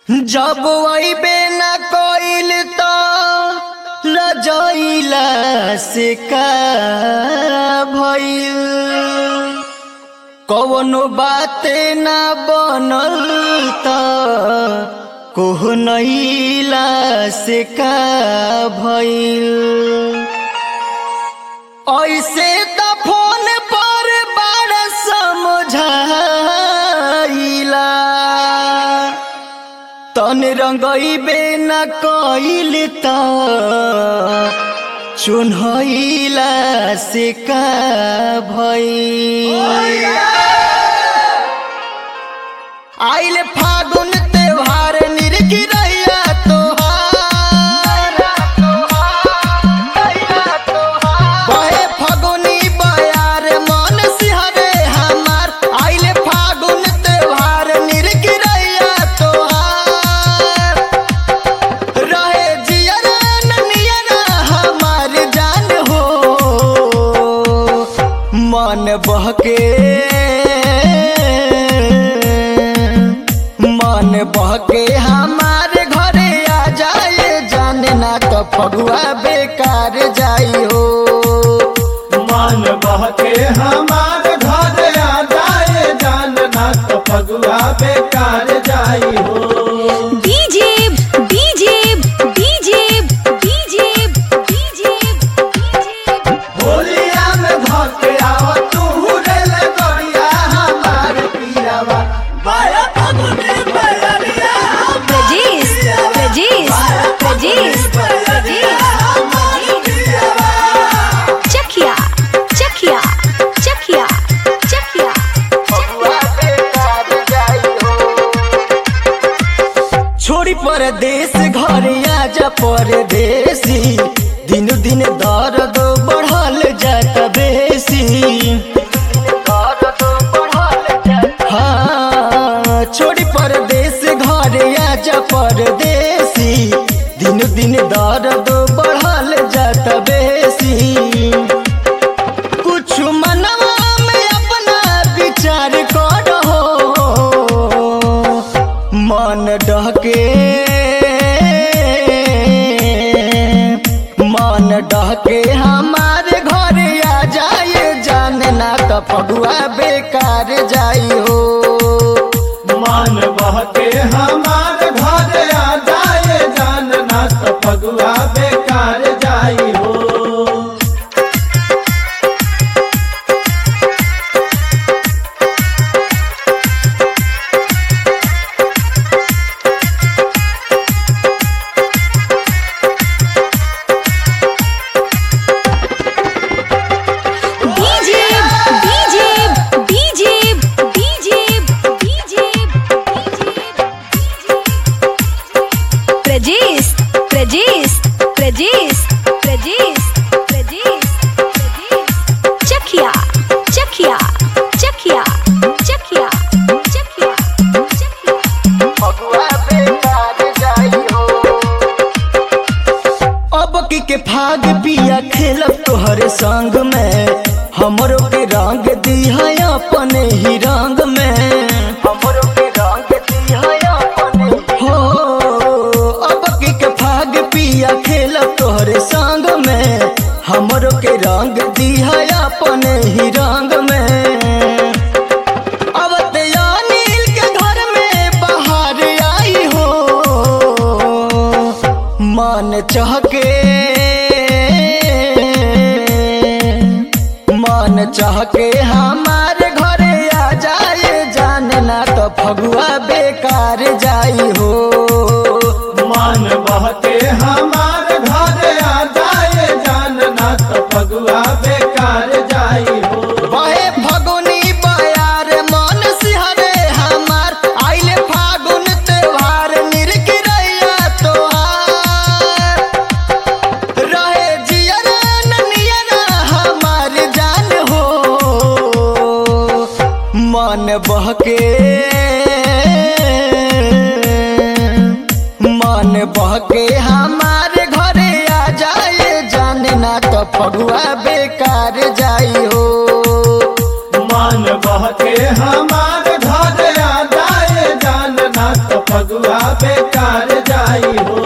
जब अइबे न कइल त लजइला से का भइल कवनो बाते ना बनल त कोहनैला से का भइल ऐसे त फोन पर बड़ समझाइला तन रंगइबे न कइल त चुन्हइला से का भइल आइल फागुन त्योहार निर्गिरैया तोहार बहे फगुनी बयार मन सिहरे हमार आइल फागुन त्योहार निर्गिरैया तोहार रहे जियरा ननियरा हमार जान हो मन बहके मन बहके हमारे घरे आ जाए जाने ना तो फगुआ बेकार जाई हो मन बहके हमार घर आ जाए जानना तो फगुआ बेकार जाई हो DJ DJ DJ DJ DJ होलिया में धके आव तू रेल गरिया हमार पियावा बाया फगुनी बयरिया प्रजेश प्रजेश प्रजेश चखिया चखिया चखिया चखिया फगुआ बेकार जाई हो छोड़ी परदेश घरे आजा परदेसी दिन दिन दर्द बढ़ल जात बेसी हाँ छोड़ी परदेश घरे आजा परदेसी दिन दिन दर्द बढ़ल जात बेसी कुछ मनवा में अपना विचार करो मन डहके मन डहके हमारे घरे आ जाए जानना तो फगुआ बेकार जाई हो मन बहके हमार घर आ जाए जानना तो फगुआ बेकार जाई हो DJ DJ DJ DJ DJ Prajesh Prajesh Prajesh Prajesh Prajesh चखिया चखिया चखिया चखिया चखिया चखिया फगुआ बेकार जाई हो अब की के फाग पिया खेलब तोहरे संग में हमरो के रंग दिहा अपने ही रंग में हमरो के रंग दिहा अपने हो अब की के फाग पिया खेलब तोहरे संग में हमरो के रंग दिहा अपने ही रंग में अब अनिल के घर में बाहर आई हो मन चहके मन चहके हमारे घरे आ जाए जानना तो फगुआ बेकार जाई हो मन बहके हमार घर आ जाए जानना तो फगुआ बेकार जाई हो बहे फगुनी बयार मन सिहरे हमार आइले फागुन त्योहार निर्गिरैया तोहार रहे जियरा ननियरा हमार जान हो मन बहके मन बहके हमारे घरे आ जाए जानना तो फगुआ बेकार जाई हो मन बहके हमार घर आ जाए जानना तो फगुआ बेकार जाई हो